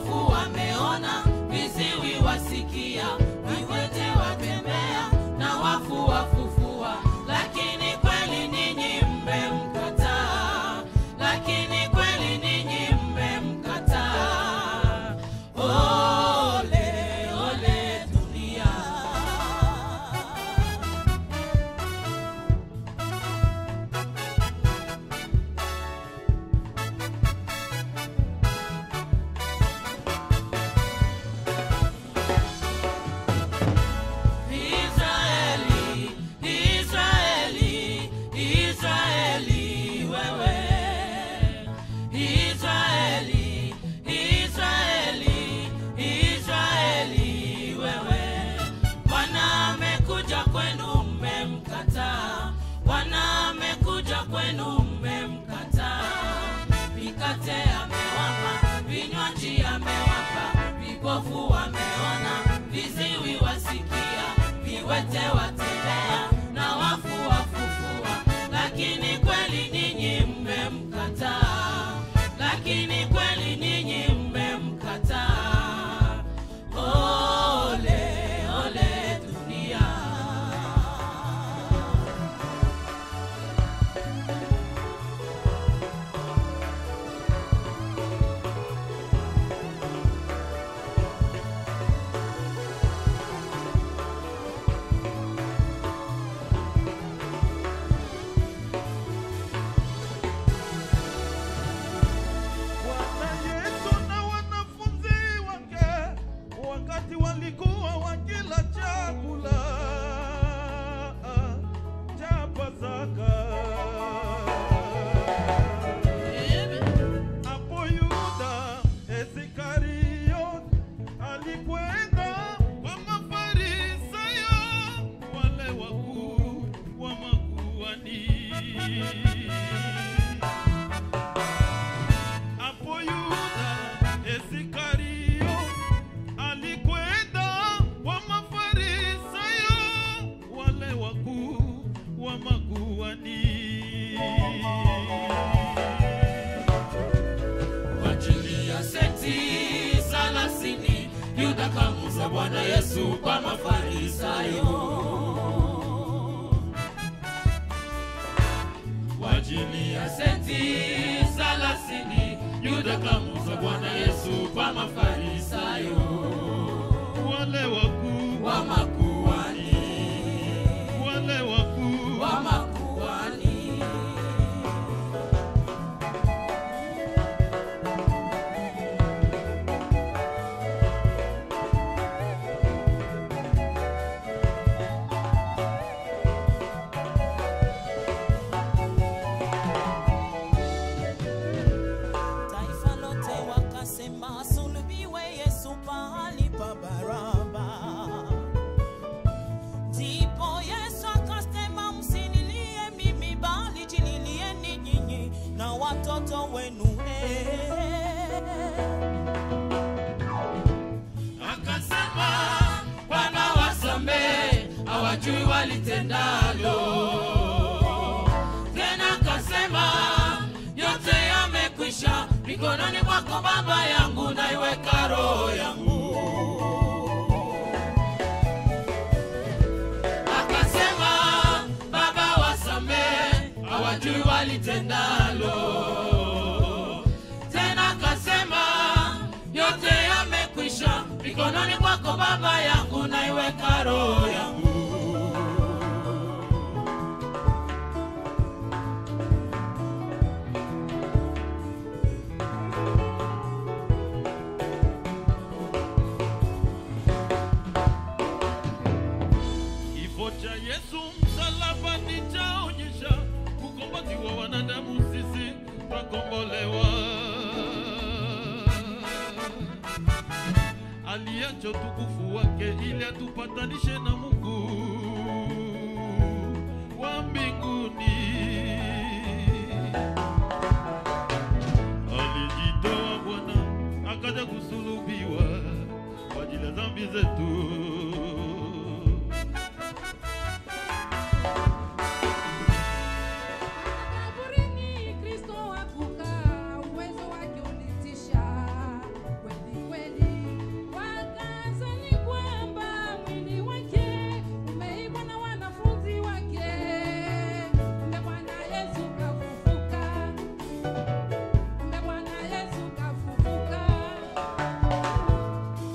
vipofu wameona, viziwi wasikia, viwete watembea na wafu wafufua. Lakini kweli ninyi mmemkataa, lakini kweli ninyi mmemkataa. Ole, ole dunia. Israeli, Israeli, Israeli, wewe. Israeli, Israeli, Israeli, wewe. Bwana amekuja kwenu mmemkataa, Bwana amekuja kwenu mmemkataa. Mikate amewapa, vinywaji amewapa, vipofu wameona, viziwi wasikia, viwete watembea na wafu wafufua. Lakini kweli ninyi mmemkataa, lakini kweli ninyi mmemkataa. Ole, ole dunia. Bwana Yesu na wanafunzi wake wakati walikuwa wakila chakula cha Pasaka, hapo Yuda Iskariote alikwenda kwa Mafarisayo, wale wakuu wa makuhani hapo Yuda Isikario alikwenda kwa Mafarisayo, wale wakuu wa makuhani. Kwa ajili ya senti thelathini Yuda kamuza Bwana Yesu kwa Mafarisayo. Kwa ajili ya senti thelathini Yuda kamuza Bwana Yesu kwa Mafarisayo Wale wakuu wa makuhani, wale wakuu wa makuhani. Taifa lote wakasema sulubiwe Yesu pahali pa Baraba. Ndipo Yesu akasema msinilie mimi, bali jililieni nyinyi na watoto wenu. Eh. Akasema Bwana wasamehe, hawajui walitendalo. Tena akasema yote yamekwisha, mikononi mwako Baba yangu naiweka roho yangu. Akasema Baba wasamehe, hawajui walitendalo tena akasema yote yamekwisha, mikononi mwako Baba yangu naiweka roho yangu. Kifo cha Yesu msalabani chaonyesha ukombozi wa wanadamu, sisi twakombolewa. Aliacha utukufu wake ili atupatanishe na Mungu wa mbinguni. Alijitoa Bwana akaja kusulubiwa kwa ajili ya dhambi zetu. Kaburini Kristo hakukaa, uwezo wake ulitisha kweli kweli.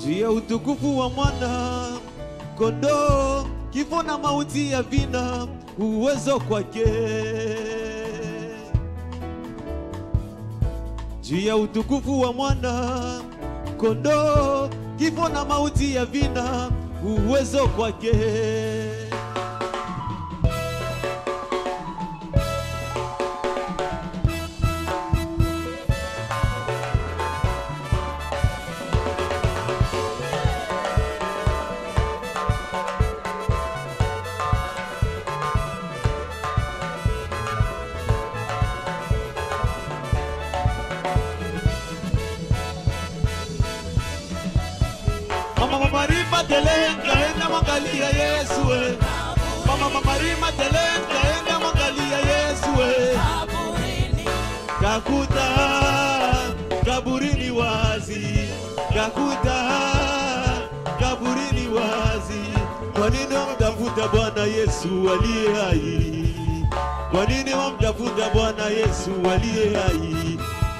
juu ya utukufu wa mwana kondoo, kifo na mauti ya vina uwezo kwake, juu ya utukufu wa mwana kondoo, kifo na mauti ya vina uwezo kwake. Mama mama rima telenga enda mwangalia Yesu we. Mama mama rima telenga enda mwangalia Yesu we. Kaburini, Kakuta kaburini wazi, kakuta kaburini wazi. Kwa nini wamtafuta Bwana Yesu aliye hai? Kwa nini wamtafuta Bwana Yesu aliye hai?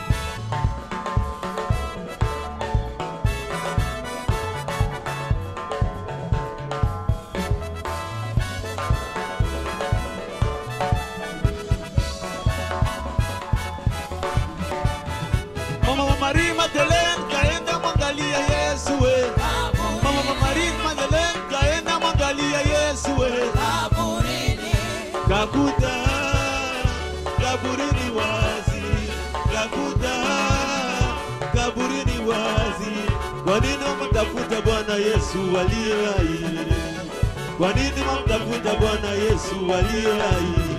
Mama mama rima telenga enda mwangalia Yesu we. Mama mama rima telenga enda mwangalia Yesu we. kaburini, Kakuta kaburini wazi, kakuta kaburini wazi. Kwa nini wamtafuta Bwana Yesu aliye hai? Kwa nini wamtafuta Bwana Yesu aliye hai?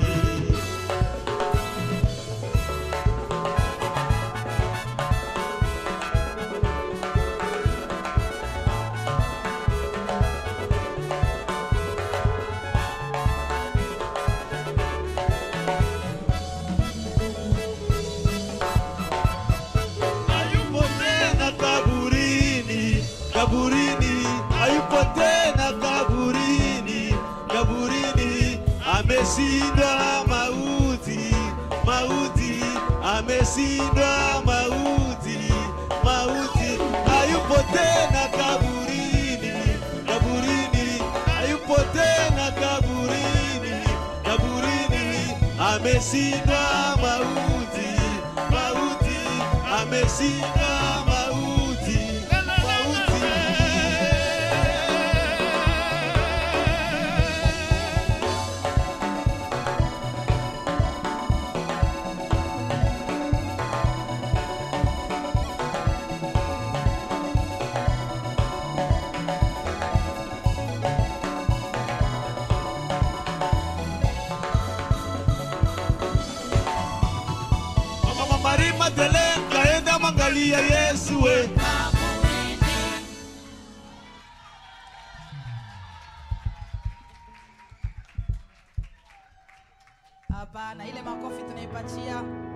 hayupo tena kaburini, kaburini, hayupo tena kaburini, kaburini, ameshinda mauti, mauti, ameshinda mauti, mauti, hayupo tena kaburini, kaburini, hayupo tena kaburini, kaburini, ameshinda mauti, mauti, ameshinda mauti, mauti. Mama mama rima telenga enda mwangalia Yesu we. kaburini, Hapana, ile makofi tunaipatia